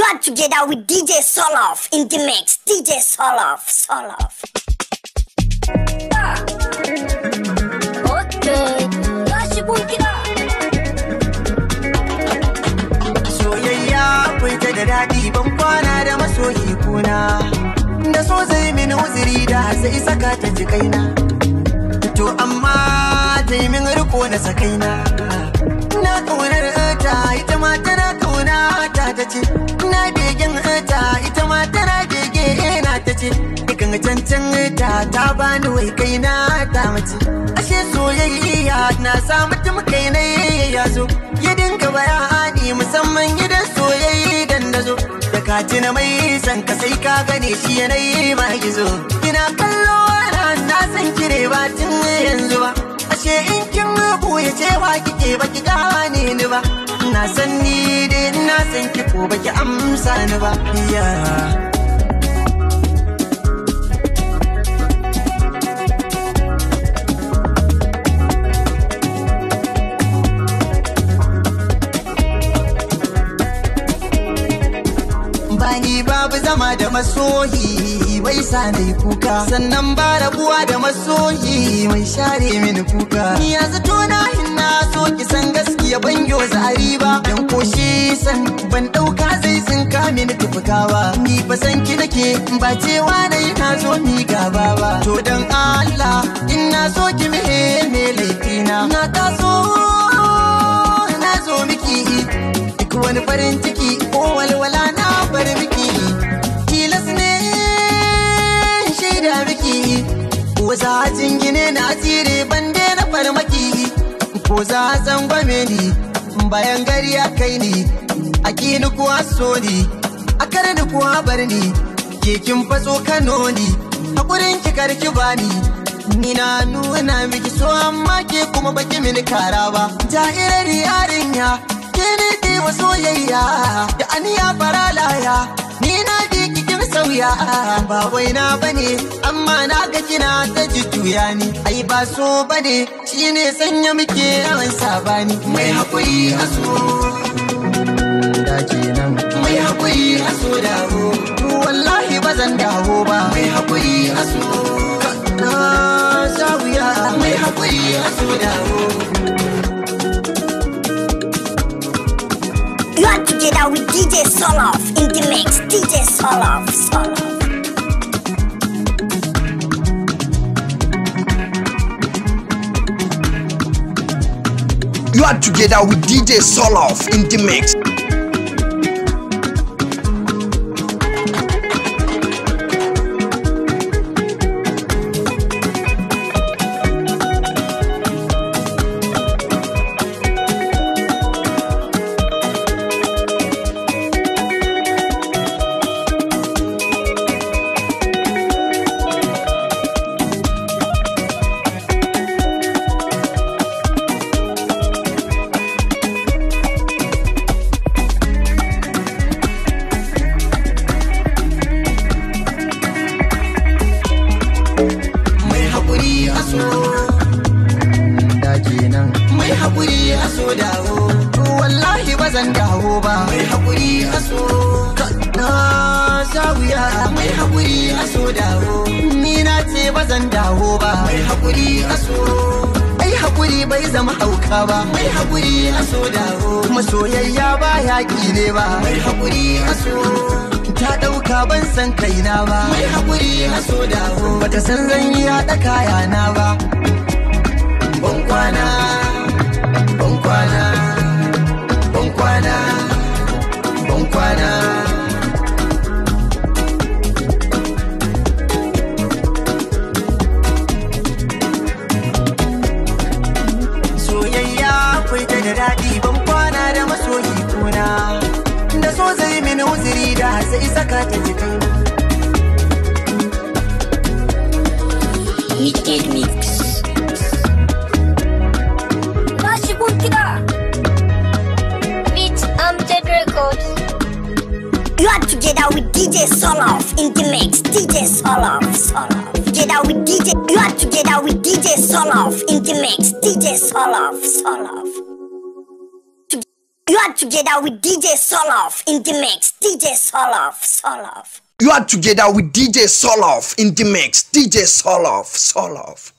are together with DJ Soloff in the mix. DJ Soloff, Soloff. Okay, tashi gida. soyayya akwai ta da daɗi ban kwana da masoyi kuna da so zai mini uzuri da sai saka ta ji kaina to amma ta yi min riko na sakaina na ƙaunar ta ita ma tana ƙauna ta ta ce na begen ta ita ma tana bege na ta ce ikan cancan ta ta bani wai kaina ta mace ashe soyayya na sa mutum kaina ya zo ya dinga bayani musamman gidan soyayya dan da zo da kaci na mai san ka sai ka gane shi yanayi ma gizo ina kallo na na san kire ba tun yanzu ba ashe in kin ya cewa kike baki gane ni ba na san ni dai na san ki ko baki amsa ni ba yeah. bani babu zama da masoyi bai sa na yi kuka sannan ba rabuwa da masoyi mai share mini kuka ni yanzu tona hinna so ki san gaskiya ban yo zari ba dan koshi san ban dauka zai tsinka mini tufuka ba ni fa san ki nake ba cewa na yi na zo mi gaba ba to dan Allah in na so ki mihe me laifina na taso na zo miki duk wani farin ciki ko walwala na bar miki tilas ne shaida miki ko za a jingine na tsire ban na farmaki ko za a tsangwame ni bayan gari ya kai ni a kini kuwa so ni a kar ni kuwa bar ni kekin faso kano ni hakurin ki karki bani ni na nuna miki so amma ke kuma baki mini kara ba ja'irar yarinya ke ne ke wa soyayya da aniya faralaya ni na ji kikin sauya ba wai na bane amma na ga kina ta jujjuya ni ai ba so bane shine sanya muke yawan sabani mai hakuri a so da kenan mai hakuri a so dawo wallahi ba zan dawo ba mai hakuri a so na sha wuya mai hakuri a so dawo You are together with DJ Soloff in the mix. DJ Soloff, Soloff. You are together with DJ Soloff in the mix. mai haƙuri a so da kenan mai haƙuri a so dawo wallahi ba zan dawo ba mai haƙuri a so na sha wuya mai haƙuri a so dawo ni na ce ba zan dawo ba mai haƙuri a so ai haƙuri bai zama hauka ba mai haƙuri a so dawo masoyayya ba yaƙi ne ba mai haƙuri a so ta ɗauka ban san kaina ba mai haƙuri a so dawo bata san zan yi haɗa kayana ba ban kwana ban kwana ban kwana ban kwana soyayya akwai ta da daɗi ban kwana da masoyi kuna da so zai mini uzuri da sai saka ta ji kaina Wicked Mix. Tashi gida. Beat Amjad Records. You are together with DJ Soloff in the mix. DJ Soloff, Soloff. Together with DJ. You are together with DJ Soloff in the mix. DJ Soloff, Soloff. You are together with DJ Soloff in the mix. DJ Soloff, Soloff. You are together with DJ Soloff in the mix. DJ Soloff, Soloff.